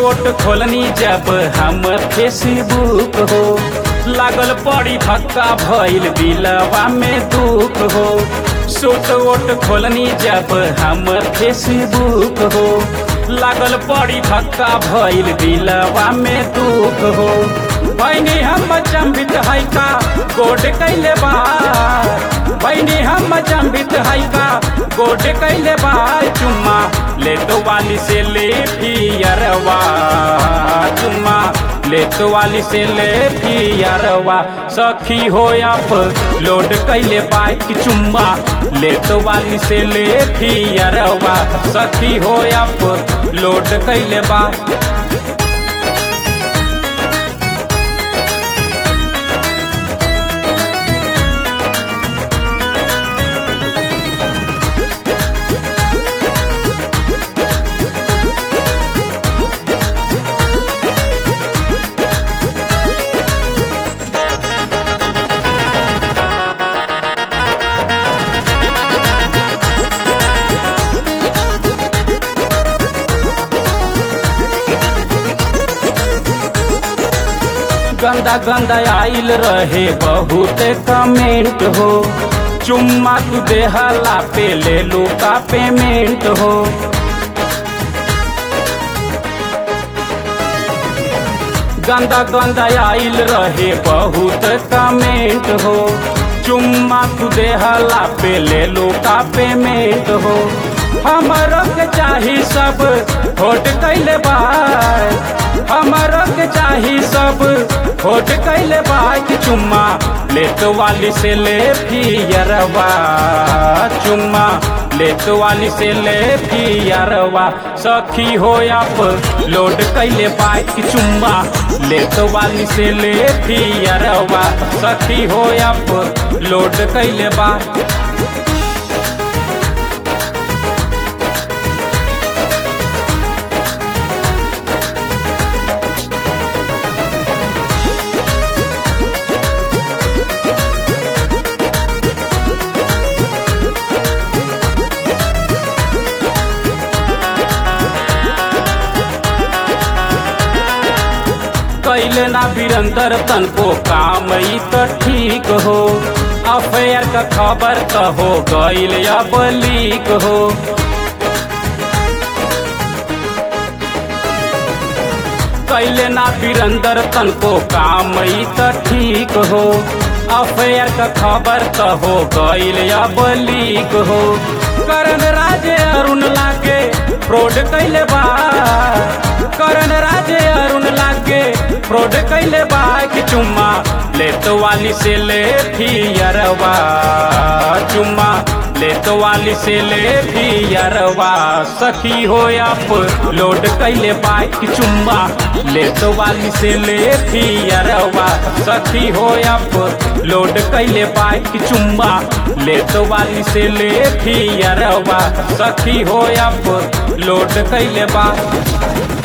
vote खोलनी जब हम फेसबुक हो लागल पड़ी धक्का भइल दिलवा में दुख हो सूट वोट खोलनी जब हम फेसबुक हो लागल पड़ी धक्का भइल दिलवा में दुख हो बहनी हम चंबित है का गोड कैले बा बहनी हम चंबित है का गोड कैले बा चुम्मा ले तो वाली से ले पियरवा चुम्मा ले तो वाली से ले पियरवा सखी हो आप लोड कैले बाइक चुम्मा ले तो वाली से ले पियरवा सखी हो आप लोड कैले बा गंदा गंदा आइल रहे बहुत कमेंट हो चुम्मा तू देहला पे ले लो का पेमेंट हो गंदा गंदा आइल रहे बहुत कमेंट हो चुम्मा तू देहला पे ले लो का पेमेंट हो हमारा के चाही सब होट कैले बाय हमारा के चाही सब होट कैले बाइक चुम्मा लेत वाली से ले पियरवा चुम्मा लेत वाली से ले पियरवा सखी हो आप लोड कैले बाइक चुम्मा लेत वाली से ले पियरवा सखी हो आप लोड कैले बा कैले ना बिरंदर तन को काम ई तो ठीक हो अफेयर का खबर तो हो गईल अब लीक हो कैले ना बिरंदर तन को काम ई तो ठीक हो अफेयर का खबर तो हो गईल अब लीक हो करण राजे अरुण लागे फ्रॉड कैले बा करण राजे अरुण लागे फ्रॉड कैले बा कि चुम्मा ले तो वाली से ले फियरवा चुम्मा ले तो वाली से ले फियरवा सखी हो आप लोड कैले बाइक चुम्मा ले तो वाली से ले फियरवा सखी हो आप लोड कैले बाइक चुम्मा ले तो वाली से ले फियरवा सखी हो आप लोड कैले बा